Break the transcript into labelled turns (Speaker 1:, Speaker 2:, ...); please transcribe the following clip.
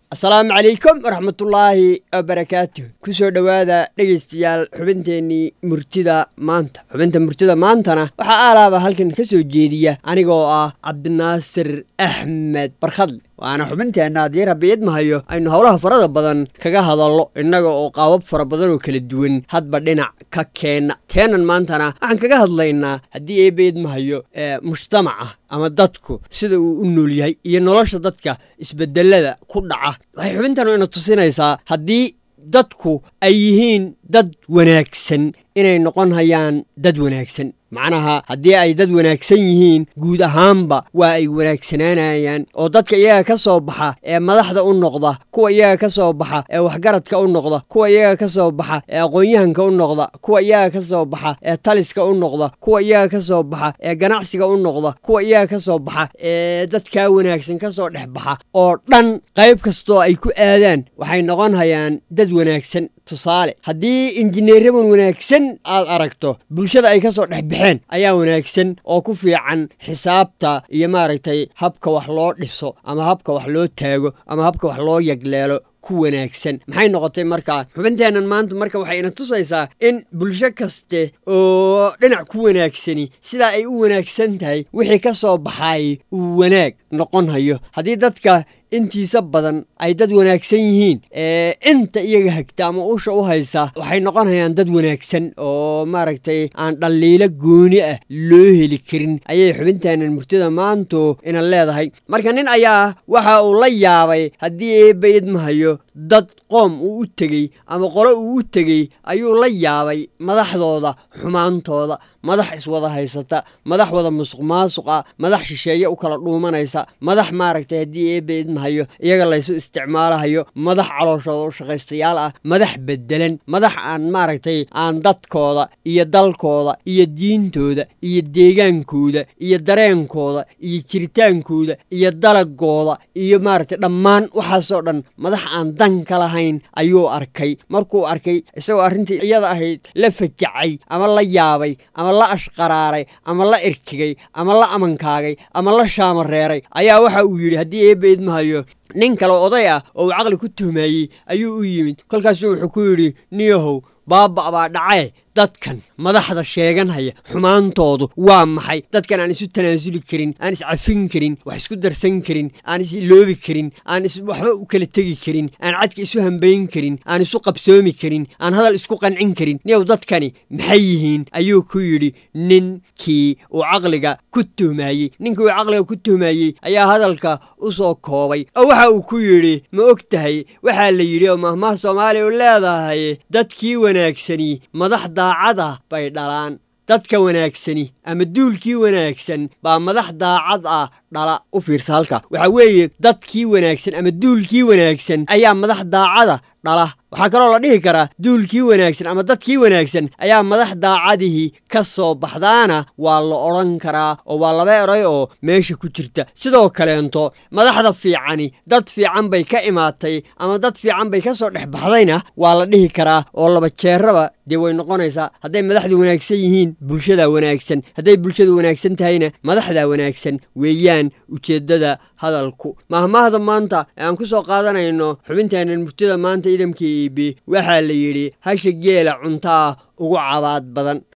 Speaker 1: asalaamu calaykum waraxmatullaahi wabarakaatuh ku soo dhowaada dhegaystayaal xubinteennii murtida maanta xubinta murtida maantana waxaa aalaaba halkan ka soo jeediya anigoo ah cabdinaasir axmed barkhadle waana xubinteenna haddii rabbi idmahayo aynu howlaha farada badan kaga hadallo innaga oo qaabab fara badan oo kala duwan hadba dhinac ka keenna teenan maantana waxaan kaga hadlaynaa haddii eebba idmahayo ee mujtamaca ama dadku sida uu u nool yahay iyo nolosha dadka isbedelada ku dhaca waxay xubintanu ina tusinaysaa haddii dadku ay yihiin dad wanaagsan inay noqon hayaan dad wanaagsan macnaha haddii ay dad wanaagsan yihiin guud ahaanba waa ay wanaagsanaanayaan oo dadka iyaga ka soo baxa ee madaxda u noqda kuwa iyaga ka soo baxa ee waxgaradka u noqda kuwa iyaga ka soo baxa ee aqoon-yahanka u noqda kuwa iyaga ka soo baxa ee taliska u noqda kuwa iyaga ka soo baxa ee ganacsiga u noqda kuwa iyaga ka soo baxa ee dadkaa wanaagsan ka soo dhex baxa oo dhan qayb kastoo ay ku aadaan waxay noqon hayaan dad wanaagsan tusaale haddii injineeraban wanaagsan aad aragto bulshada ay ka soo dhex baxeen ayaa wanaagsan oo ku fiican xisaabta iyo maaragtay habka wax loo dhiso ama habka wax loo taago ama habka wax loo yagleelo ku wanaagsan maxay noqotay markaa xubinteennan maanta marka waxay ina tusaysaa in bulsho kaste oo dhinac ku wanaagsani sidaa ay u wanaagsan tahay wixii ka soo baxay uu wanaag noqon hayo haddii dadka intiisa badan ay dad wanaagsan yihiin ee inta iyaga hagta ama usha u haysa waxay noqonayaan dad wanaagsan oo maaragtay aan dhalliilo gooni ah loo heli karin ayay xubintaanan murtida maantu ina leedahay marka nin ayaa waxa uu la yaabay haddii eebba idmahayo dad qoom uu u tegey ama qolo uu u tegey ayuu la yaabay madaxdooda xumaantooda madax iswada haysata madax wada musuq maasuqa madax shisheeye u kala dhuumanaysa madax maaragtay haddii eebba idmahayo iyaga laysu isticmaalahayo madax calooshooda u shaqaystayaal ah madax bedelan madax aan maaragtay aan dadkooda iyo dalkooda iyo diintooda iyo deegaankooda iyo dareenkooda iyo jiritaankooda iyo dalagooda iyo maaragtay dhammaan waxaasoo dhan madax aan dan ka lahayn ayuu arkay markuu arkay isagoo arrintii iyada ahayd la fajacay ama la yaabay ama la ashqaraaray ama la irkigay ama la amankaagay ama la shaamareeray ayaa waxa uu yidhi haddii eebba idmahayo nin kale oday ah oo uu caqli ku tuhmeeyey ayuu u yimid kolkaasuu wuxuu ku yidhi niyahow baaba baa dhacee dadkan madaxda sheeganhaya xumaantoodu waa maxay dadkan aan isu tanaasuli karin aan iscafin karin wax isku darsan karin aan is iloobi karin aan waxba u kala tegi karin aan cadka isu hambayn karin aan isu qabsoomi karin aan hadal isku qancin karin niyow dadkani maxay yihiin ayuu ku yidhi ninkii uu caqliga ku tuhmaayey ninkii uu caqliga ku tuhmaayey ayaa hadalka u soo koobay oo waxa uu ku yidhi ma og tahay waxaa la yidhi oo mahmaha soomaaliya u leedahay dadkii wanaagsani madaxda daacada bay dhalaan dadka wanaagsani ama duulkii wanaagsan baa madax daacad ah dhala u fiirsa halka waxaa weeye dadkii wanaagsan ama duulkii wanaagsan ayaa madax daacada dhala waxaa kaloo la dhihi karaa duulkii wanaagsan ama dadkii wanaagsan ayaa madax daacadihii ka soo baxdaana waa la odhan karaa oo waa laba eray oo meesha ku jirta sidoo kaleento madaxda fiicani dad fiican bay ka imaatay ama dad fiican bay ka soo dhex baxdayna waa la dhihi karaa oo laba jeeraba dee way noqonaysaa hadday madaxdu wanaagsan yihiin bulshadaa wanaagsan hadday bulshadu wanaagsan tahayna madaxdaa wanaagsan weeyaan ujeeddada hadalku mahmaahda maanta ee aan ku soo qaadanayno xubinteennan murtida maanta idamkii iibi waxaa la yidhi hasha geela cuntaa ugu cabaad badan